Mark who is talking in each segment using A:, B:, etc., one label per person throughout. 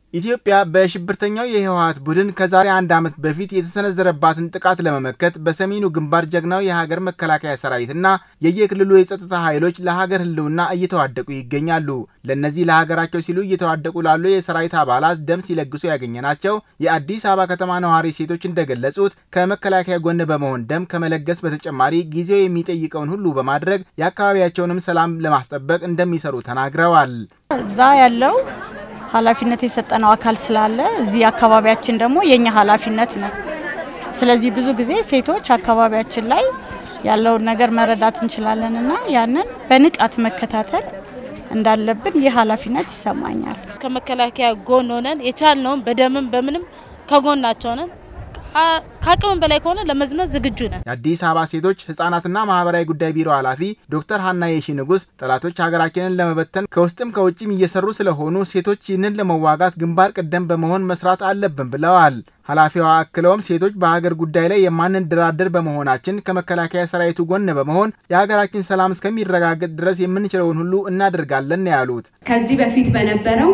A: ኢትዮጵያ በሽብርተኛው የህወሀት ቡድን ከዛሬ አንድ ዓመት በፊት የተሰነዘረባትን ጥቃት ለመመከት በሰሜኑ ግንባር ጀግናው የሀገር መከላከያ ሰራዊትና የየክልሉ የጸጥታ ኃይሎች ለሀገር ህልውና እየተዋደቁ ይገኛሉ። ለእነዚህ ለሀገራቸው ሲሉ እየተዋደቁ ላሉ የሰራዊት አባላት ደም ሲለግሱ ያገኘናቸው የአዲስ አበባ ከተማ ነዋሪ ሴቶች እንደገለጹት ከመከላከያ ጎን በመሆን ደም ከመለገስ በተጨማሪ ጊዜው የሚጠይቀውን ሁሉ በማድረግ የአካባቢያቸውንም ሰላም ለማስጠበቅ እንደሚሰሩ ተናግረዋል።
B: እዛ ያለው ኃላፊነት የሰጠነው አካል ስላለ እዚህ አካባቢያችን ደግሞ የኛ ኃላፊነት ነው። ስለዚህ ብዙ ጊዜ ሴቶች አካባቢያችን ላይ ያለውን ነገር መረዳት እንችላለን እና ያንን በንቃት መከታተል እንዳለብን ይህ ኃላፊነት ይሰማኛል።
C: ከመከላከያ ጎን ሆነን የቻልነውን በደምም በምንም ከጎናቸው ነን። ከአቅምም በላይ ከሆነ ለመዝመት ዝግጁ ነን።
A: የአዲስ አበባ ሴቶች ህጻናትና ማህበራዊ ጉዳይ ቢሮ ኃላፊ ዶክተር ሀና የሺ ንጉስ ጠላቶች ሀገራችንን ለመበተን ከውስጥም ከውጭም እየሰሩ ስለሆኑ ሴቶች ይህንን ለመዋጋት ግንባር ቀደም በመሆን መስራት አለብን ብለዋል። ኃላፊዋ አክለውም ሴቶች በሀገር ጉዳይ ላይ የማንደራደር በመሆናችን ከመከላከያ ሰራዊቱ ጎን በመሆን የሀገራችን ሰላም እስከሚረጋገጥ ድረስ የምንችለውን ሁሉ እናደርጋለን ያሉት
D: ከዚህ በፊት በነበረው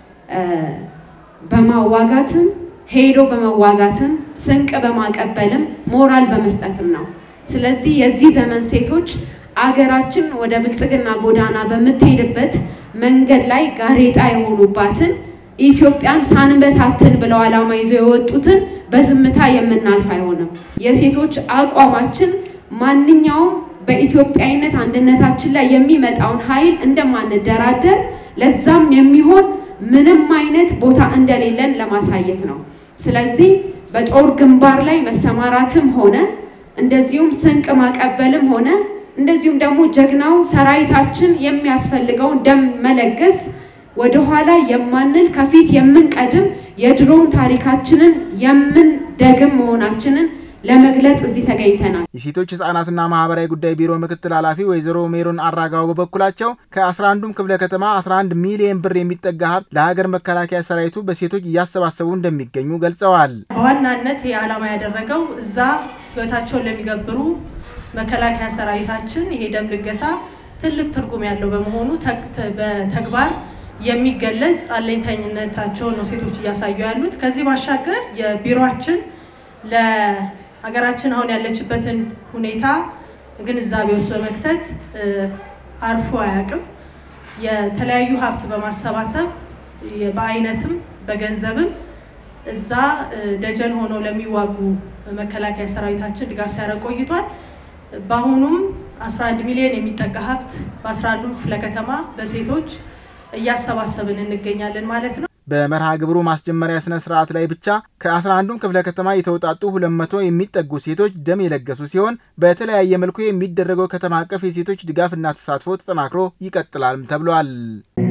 D: በማዋጋትም ሄዶ በመዋጋትም ስንቅ በማቀበልም ሞራል በመስጠትም ነው። ስለዚህ የዚህ ዘመን ሴቶች አገራችን ወደ ብልጽግና ጎዳና በምትሄድበት መንገድ ላይ ጋሬጣ የሆኑባትን ኢትዮጵያን ሳንበታትን ብለው ዓላማ ይዘው የወጡትን በዝምታ የምናልፍ አይሆንም። የሴቶች አቋማችን ማንኛውም በኢትዮጵያዊነት አንድነታችን ላይ የሚመጣውን ኃይል እንደማንደራደር ለዛም የሚሆን ምንም አይነት ቦታ እንደሌለን ለማሳየት ነው። ስለዚህ በጦር ግንባር ላይ መሰማራትም ሆነ እንደዚሁም ስንቅ ማቀበልም ሆነ እንደዚሁም ደግሞ ጀግናው ሰራዊታችን የሚያስፈልገውን ደም መለገስ ወደኋላ የማንል ከፊት የምንቀድም የድሮውን ታሪካችንን የምንደግም መሆናችንን ለመግለጽ እዚህ ተገኝተናል።
A: የሴቶች ህጻናትና ማህበራዊ ጉዳይ ቢሮ ምክትል ኃላፊ ወይዘሮ ሜሮን አራጋው በበኩላቸው ከ11ዱም ክፍለ ከተማ 11 ሚሊዮን ብር የሚጠጋ ሀብት ለሀገር መከላከያ ሰራዊቱ በሴቶች እያሰባሰቡ እንደሚገኙ ገልጸዋል።
E: በዋናነት ይህ ዓላማ ያደረገው እዛ ህይወታቸውን ለሚገብሩ መከላከያ ሰራዊታችን ይሄ ደም ልገሳ ትልቅ ትርጉም ያለው በመሆኑ በተግባር የሚገለጽ አለኝታኝነታቸውን ነው ሴቶች እያሳዩ ያሉት። ከዚህ ባሻገር የቢሮችን ለሀገራችን አሁን ያለችበትን ሁኔታ ግንዛቤ ውስጥ በመክተት አርፎ አያውቅም። የተለያዩ ሀብት በማሰባሰብ በአይነትም በገንዘብም እዛ ደጀን ሆነው ለሚዋጉ መከላከያ ሰራዊታችን ድጋፍ ሲያደርግ ቆይቷል። በአሁኑም 11 ሚሊዮን የሚጠጋ ሀብት በ11ዱ ክፍለ ከተማ በሴቶች እያሰባሰብን እንገኛለን ማለት ነው።
A: በመርሃ ግብሩ ማስጀመሪያ ስነ ስርዓት ላይ ብቻ ከ11ዱም ክፍለ ከተማ የተውጣጡ 200 የሚጠጉ ሴቶች ደም የለገሱ ሲሆን በተለያየ መልኩ የሚደረገው ከተማ አቀፍ የሴቶች ድጋፍና ተሳትፎ ተጠናክሮ ይቀጥላል ተብሏል።